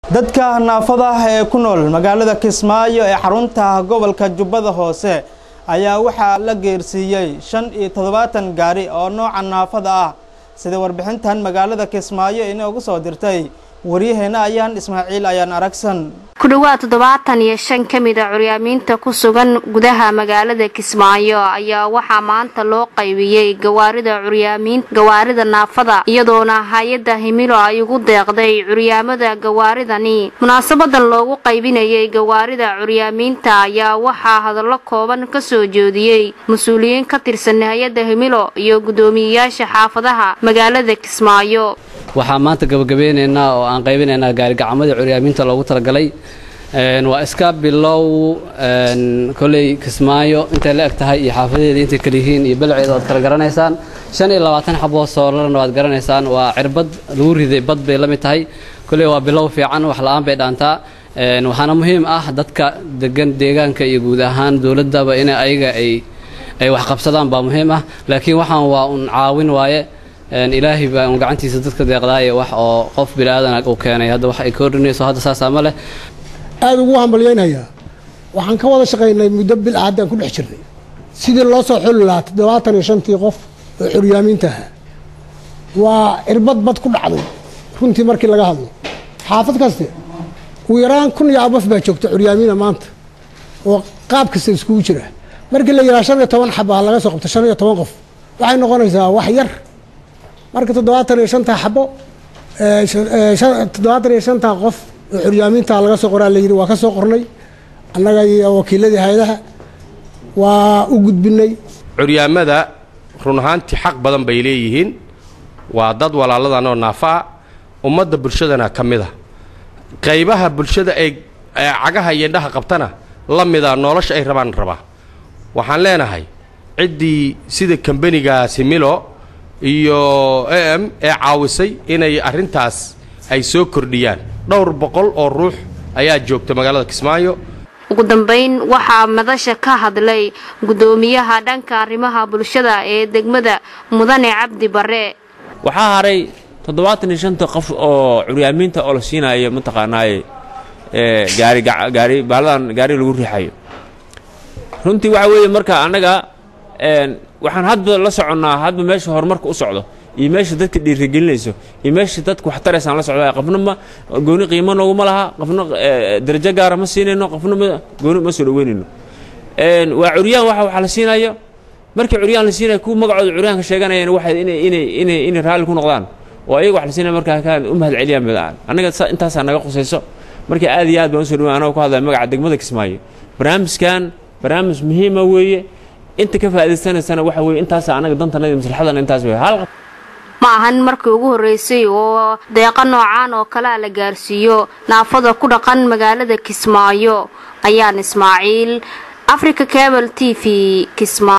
dadka naafada ah ee ku nool magaalada kismaayo ee xarunta gobolka jubbada hoose ayaa waxaa la geersiiyey shan iyo toddobaatan gaari oo nooca naafada ah sida warbixintan magaalada kismaayo inoogu soo dirtay waryaheena ayaan ismaaciil ayaan aragsan ku dhowaad toddobaatan iyo shan ka mid a curyaamiinta ku sugan gudaha magaalada kismaayo ayaa waxaa maanta loo qaybiyey gawaarida curyaamiin gawaarida naafada iyadoona hay-adda himilo ay ugu deeqday curyaamada gawaaridani munaasabadan loogu qaybinayay gawaarida curyaamiinta ayaa waxaa hadallo kooban ka soo jeediyey mas-uuliyiin ka tirsan hay-adda himilo iyo guddoomiyeyaasha xaafadaha magaalada kismaayo waxaa maanta gabagabeyneynaa oo aan qaybinaynaa gaarigacamada curyaamiinta loogu talagalay waa iska bilow koley kismaayo intay la eg tahay iyo xaafadeeda intay kala yihiin iyo balceeda waad kala garanaysaan shan iyo labaatan xaboo soolarna waad garanaysaan waa cirbad lagu riday bad bay la mid tahay koley waa bilow fiican wax la-aan bay dhaantaa waxaana muhiim ah dadka degan deegaanka iyo guud ahaan dowladdaba in ayaga ay ay wax qabsadaan baa muhiim ah laakiin waxaan waa un caawin waaye ilaahay baa un gacantiisa dadka deeqdaaye wax oo qof bini-aadana uu keenay hadda wax ay koordhinayso hadda saasaa ma leh aada ugu hambalyaynayaa waxaan ka wada shaqaynay muddo bil ah haddaan ku dhex jirnay sidii loo soo xuli lahaa toddobaatan iyo shantii qof oo curyaamiinta ahaa waa cirbad bad ku dhacday runtii markii laga hadlo xaafad kaste ugu yaraan kun iyo abaf baa joogta curyaamiina maanta oo qaab kasta iskugu jira markii la yidhaha shan iyo toban xabaa laga soo qabto shan iyo toban qof waxay noqonaysaa wax yar marka toddobaatan iyo shantaa xabo toddobaatan iyo shantaa qof oo curyaamiinta laga soo qoraa layidhi waa ka soo qornay annaga iyo wakiiladii hay-adaha waa u gudbinay curyaamada run ahaantii xaq badan bay leeyihiin waa dad walaaladan oo naafa ah ummadda bulshadana ka mid a qaybaha bulshada ay cagaha iyo indhaha qabtana la mida nolosha ay rabaan rabaa waxaan leenahay ciddii sida kambanigaasi milo iyo a m ee caawisay inay arrintaas ay soo kordhiyaan dhowr boqol oo ruux ayaa joogta magaalada kismaayo ugu dambeyn waxaa madasha ka hadlay guddoomiyaha dhanka arrimaha bulshada ee degmada mudane cabdi bare waxaa haray toddobaatan iyo shanta qof oo curyaamiinta oo la siinayo mataqaanaaye gaari gaari baaladan gaari lagu riixayo runtii waxa weeye marka annaga waxaan hadba la soconnaa hadba meesha horumarka u socdo iyo meesha dadka dhiirigelinayso iyo meesha dadka waxtaraysaan la socda qofna ma gooni qiimo nooguma laha qofna darajo gaara ma siinayno qofna ma gooni ma soo dhaweynayno waa curyaan waxa waxa la siinayo markii curyaan la siinayo kuwa magacooda curyaanka sheeganayaan waxay inay inay inay inay raalli ku noqdaan oo ayaga wax la siinaya markaa kaan u mahad celiyaan midaan annaga intaasaa naga qusayso marka aad iyo aad baan usoo dhaweyn anagoo ku hadlaya magaca degmada kismaayo barnaamijkan barnaamij muhiima weeye inta ka faa'idaysanaysana waxa weeye intaasa anaga dantanada maslaxadana intaas wey hal ma ahan markii ugu horreysay oo deeqa noocaan oo kalea la gaarsiiyo naafada ku dhaqan magaalada kismaayo ayaan ismaaciil africa cable t v kismaayo